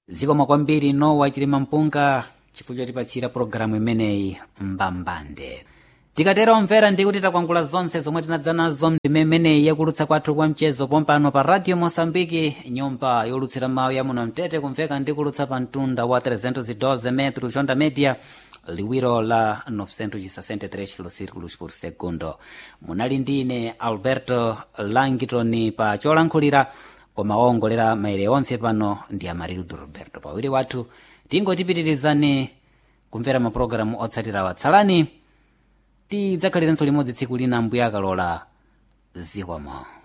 zikomo kwambiri nowa chilima mpunga chifukwa chotipatsira pologalamu imeneyi mbambande tikatero omvera ndi kuti takwangula zonse zomwe tinadza nazo ndime imeneyi yakulutsa kwathu kwa mchezo pompano pa radio mosambiki nyumba yolutsira mawu ya muno mtete kumveka ndi kulutsa pa mtunda wa 312 metro jonda media liwiro la 963 kilosirculos por segundo munali ndine alberto langitoni pa cholankhulira koma owongolera maere onse pano ndi amarildo roberto pawiri wathu tingotipitirizani kumvera mapulogalamu otsatira watsalani tidzakhalirenso limodzi tsiku lina mbuya akalola zikomo